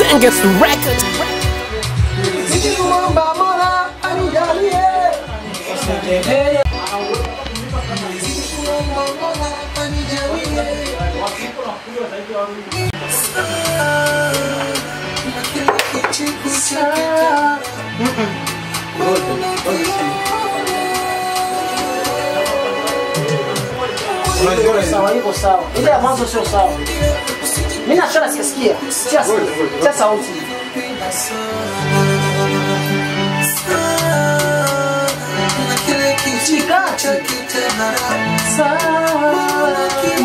Genghis Records. Nikimwomba Mola anijalie Usitegemee. Nikimwomba Mola anijalie. Unajua sawa, iko sawa. Ile ya mwanzo sio sawa. Mimi nachora sikasikia. Sia sia sauti. Chikati. Sawa.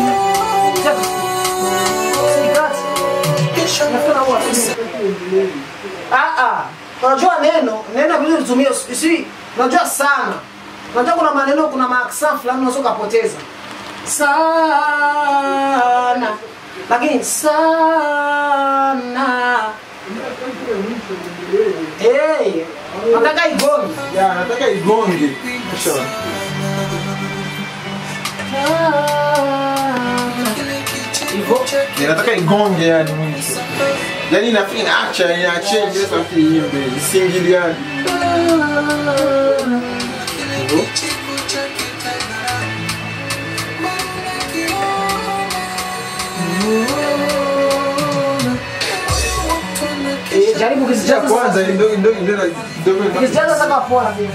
Chikati. Nafikiri huwa Ah ah. Unajua neno, neno vile ulitumia si unajua sana. Unajua kuna maneno kuna maaksa fulani unaweza kupoteza. Sana. Lakini sana. Hey, nataka igonge. Ya, nataka igonge. Sawa. Hivyo. Ya, nataka igonge yani mwisho. Yani inafi inaacha inaachia ile sauti iimbe isingiliane. Hivyo. Eh, jaribu Ya kuzijaza. kwanza ndio ndio ndio ndio Kuzijaza sasa poa pia.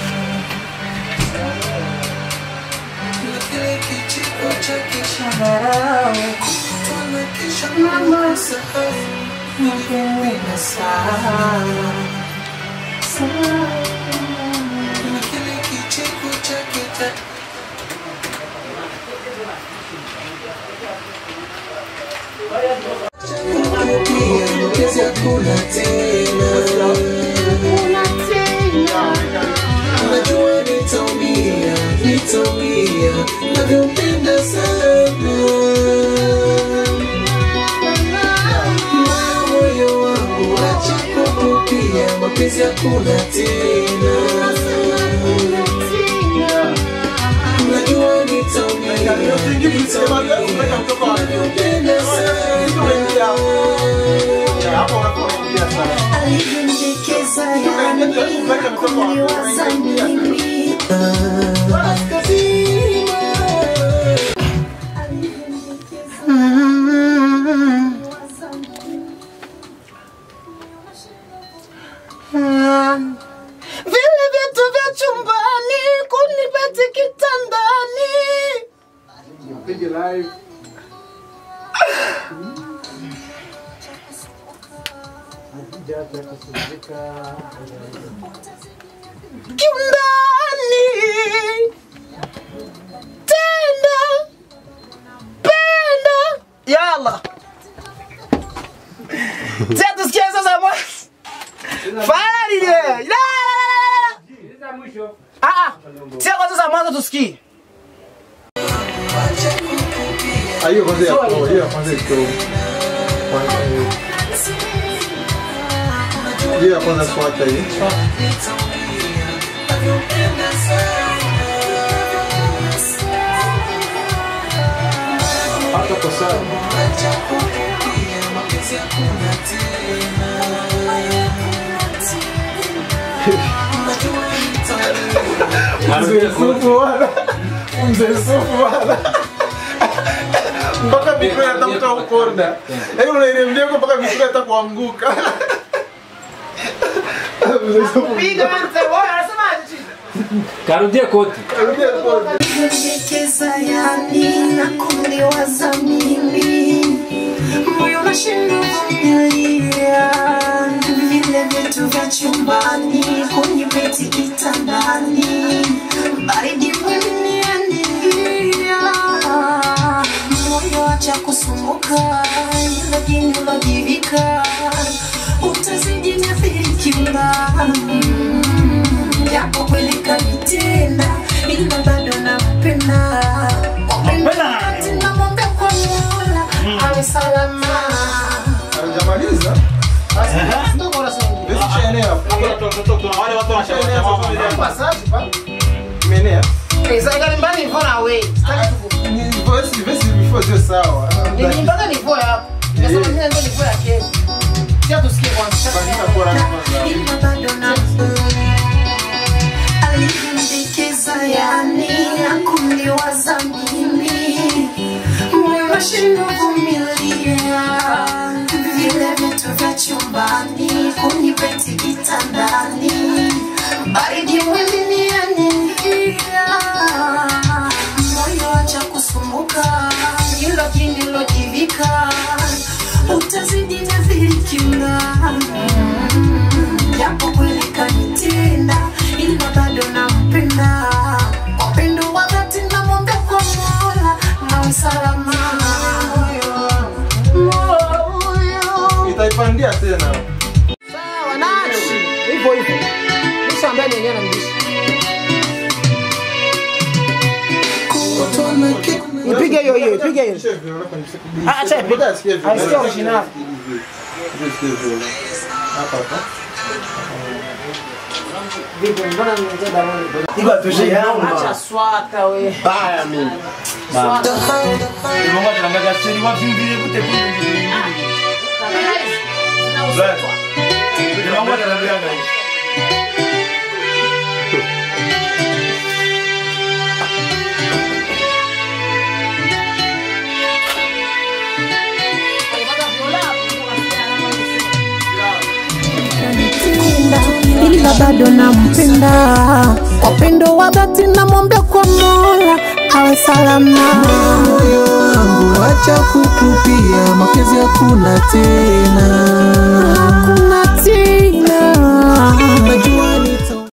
Najua nitaumia, nitaumia, navyopenda sana. Na moyo wangu acha kukupia, mapenzi hakuna tena. Najua nitaumia, nitaumia, navyopenda sana. hapo unapoingia sana. alivyonielekeza yani kuliwaza mimi vile vitu vya chumbani kunipeti kitandani Pige live. kiundani tenda penda Yalla. Sasa tusikie sasa mwa. Fala lile. La la la la. Ah ah. Sasa kwa sasa mwanzo tusikie. Ah, hiyo kwanza ya kwa hiyo kwanza iko. Kwanza hiyo. Hiyo ya kwanza fuata hii. Hata kwa sawa. Mzee Sufu wala. Mzee Sufu wala. Mpaka mikro inatafuta ukorda. Yaani unairemdia huko mpaka mikro inataka kuanguka. Mzee Sufu. Piga mzee. Wewe unasema aje? Karudia kote. Rudia kwanza. alivyonielekeza yani na kuliwaza mimi moyo unashindwa kuvumilia vile vitu vya chumbani kunipeti kitandani baridi mwenianilia moyo acha kusumbuka ila jini ulojivika utazidi niathirikiwa japo kweli kanitenda ila bado nampenda Wakati namwambia kwa Mola awe salama Hajamaliza? Ndio bora sana. Basi shaenea. Wale watu Shaenea sasa. Passagem, pá. Imenea. Exactly, nyumbani nivyo na wewe. Sitaki tuku. Ni voice vesi before sio sawa. Ni mpaka nivyo hapo. Nasema mimi ndio nivyo ya kesho. Sio tu vitu vya chumbani kunipeti kitandani baridi mwilini yaniingia moyo acha kusumbuka hilo jinilojivika utazidi nadhirikiuna japo kweli kanitenda ila bado nampenda upendo wa dhati namwambia kwa mola nawe salama Itaipandia tena. Sawa, nachi. Hivyo hivyo. Nisha ambaye ni yenyewe anamdishi. Ipige hiyo hiyo, ipige hiyo. Ah, acha ipige. Asikia original. Vipi, mbona nimeongea Diamond? Iko atushe yangu. Acha swata we. Baya mimi. Swata. Mungu atangaza chini wapi vile kute kule. Mungu atangaza. Tenda, ila bado nampenda upendo wa dhati namwambia kwa mola awe salama moyo wangu acha kutupia mapenzi hakuna tena